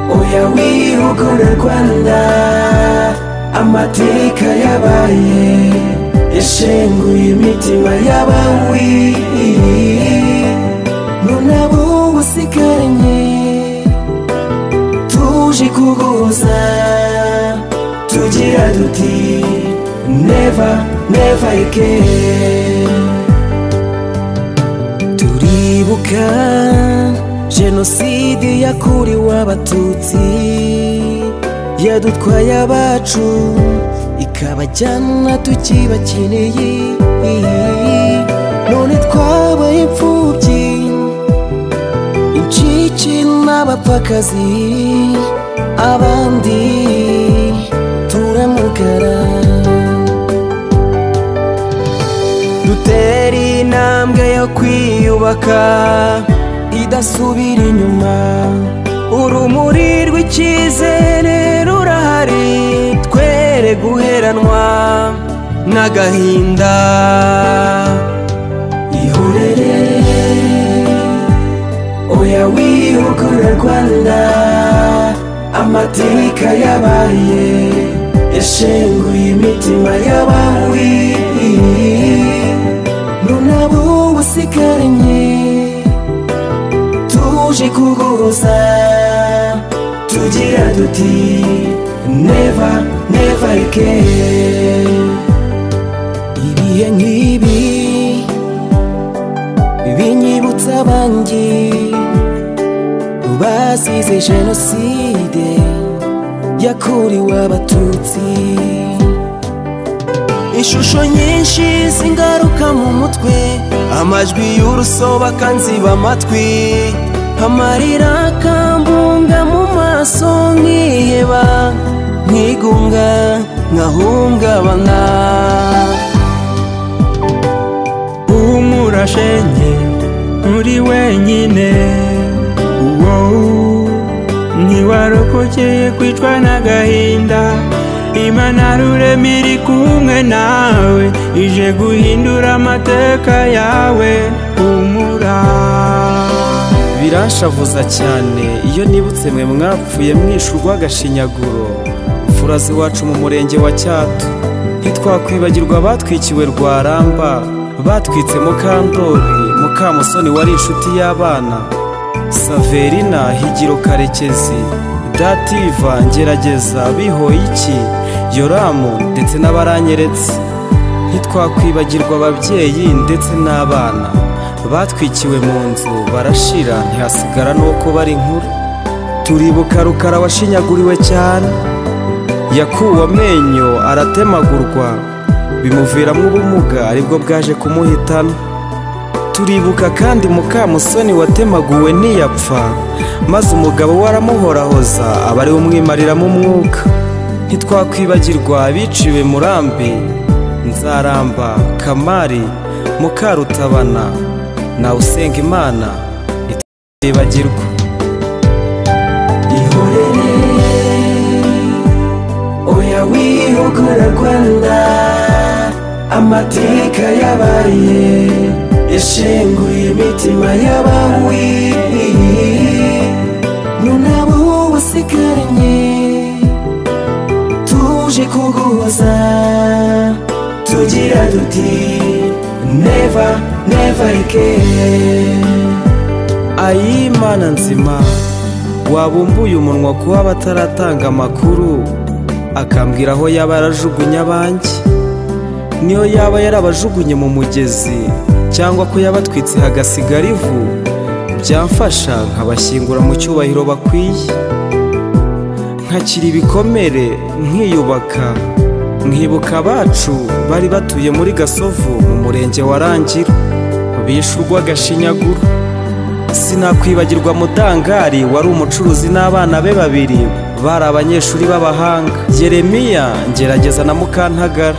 wibuka urukuru rwanda amateka yabaye yashenguye imitima y'abawi nunabungu usigaranye tuje kuguza tugira duti never never again turibuka jenoside yakuriwe abatutsi yadutwaye abacu ikabajyana tukibakeneye none twabaye imfubyi incike n'abapfakazi abandi turamugara dutera intambwe yo kwiyubaka idasubira inyuma urumuri rw'icyizere rurahari twere guheranwa n'agahinda ihorere oya wiyukure rwanda amateka yabaye yashenguye imitima y'abawi nunabo usigaranye tuje kuguza tugira duti never never again ibihe nk'ibi binyibutsa abanjye bazize jenoside yakuriwe abatutsi ishusho nyinshi zingaruka mu mutwe amajwi y'urusoba nziba amatwi amarira akambunga mu maso nkiheba nkigunga nkahungabana humura shenge nturi wenyine wow. ntiwarokokeye kwicwa n'agahinda imana rurema iri kumwe nawe ije guhindura amateka yawe humura biranshavuza cyane iyo nibutse mwe mwapfuye mwishe urw'agashinyaguro mfurazi wacu mu murenge wa cyatu ntitwakwibagirwa batwikiwe rwaramba batwitse mukandori mukamusoni wari inshuti y'abana saverina higiro karekezi dativa ngerageza bihoyiki yoramu ndetse n'abaranyeretse ntitwakwibagirwa ababyeyi ndetse n'abana batwikiwe mu nzu barashira ntihasigara n'uko bari inkuru turibuka rukara washinyaguriwe cyane yakuwe amenyo aratemagurwa bimuviramo ubumuga aribwo bwaje kumuhitana turibuka kandi mukamusoni watemaguwe ntiyapfa maze umugabo we aramuhorahoza aba ariwe umwimariramo umwuka ntitwakwibagirwa abiciwe murambi nzaramba kamari mukarutabana nawe usenga imana ntitwibagirwa ihorere oya wihugura rwanda amateka yabaye yashenguye imitima y'abawi nunabo usigaranye tuje kuguza tugira duti never never again ayi mana nzima wabumbuye umunwa kuba bataratanga amakuru akambwira aho yaba yarajugunye abanjye niyo yaba yarabajugunye mu mugezi cyangwa ko yabatwitse hagasigara ivu byamfasha nkabashyingura mu cyubahiro bakwiye nkakira ibikomere nkiyubaka nkibuka abacu bari batuye muri gasovu mu murenge wa rangira bishe urw'agashinyaguro sinakwibagirwa mudangari wari umucuruzi n'abana be babiri bari abanyeshuri b'abahanga yeremiya ngerageza na mukantagara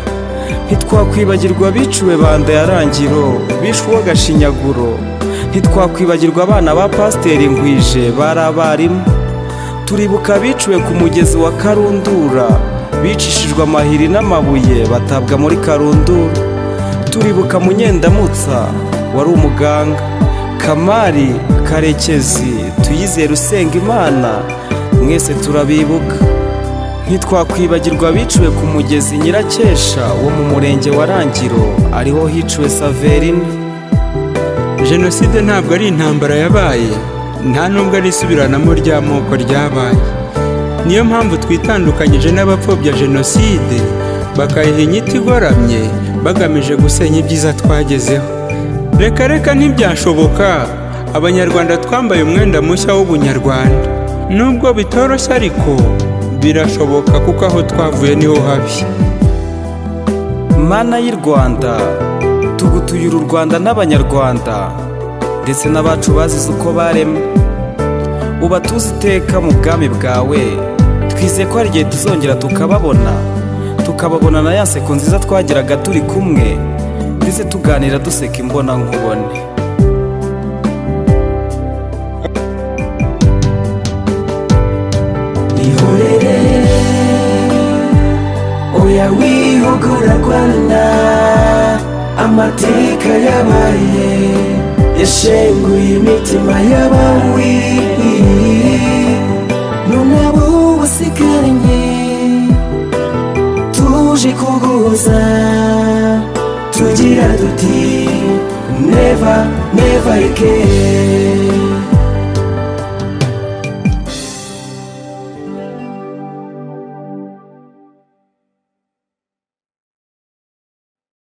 ntitwakwibagirwa biciwe banda ya rangiro bishwe gashinyaguro ntitwakwibagirwa abana ba pasiteri ngwije bari abarimu turibuka biciwe ku mugezi wa karundura bicishijwe amahiri n'amabuye batabwa muri karundura turibuka munyendamutsa wari umuganga kamari karekezi tuyizere usenga imana mwese turabibuka ntitwakwibagirwa biciwe ku mugezi nyirakesha wo mu murenge wa rangiro ariho hiciwe saverina jenoside ntabwo ari intambara yabaye nta nubwo ari isubiranamo ry'amoko ryabaye niyo mpamvu twitandukanyije n'abapfobya jenoside bakayiha inyito igoramye bagamije gusenya ibyiza twagezeho reka reka ntibyashoboka abanyarwanda twambaye umwenda mushya w'ubunyarwanda nubwo bitoroshye ariko birashoboka kuko aho twavuye niho habi mana y'i rwanda tugutuye uru rwanda n'abanyarwanda ndetse n'abacu bazize uko baremwe ubatuze iteka mu bwami bwawe twizeye ko hari igihe tuzongera tukababona tukababona na ya seko nziza twagiraga turi kumwe ndetse tuganira duseka imbona ihorere oya wihogora rwanda amateka yabaye yashenguye imitima y'abawi none abo basigaranye tuje kuguza tugira duti neva neva again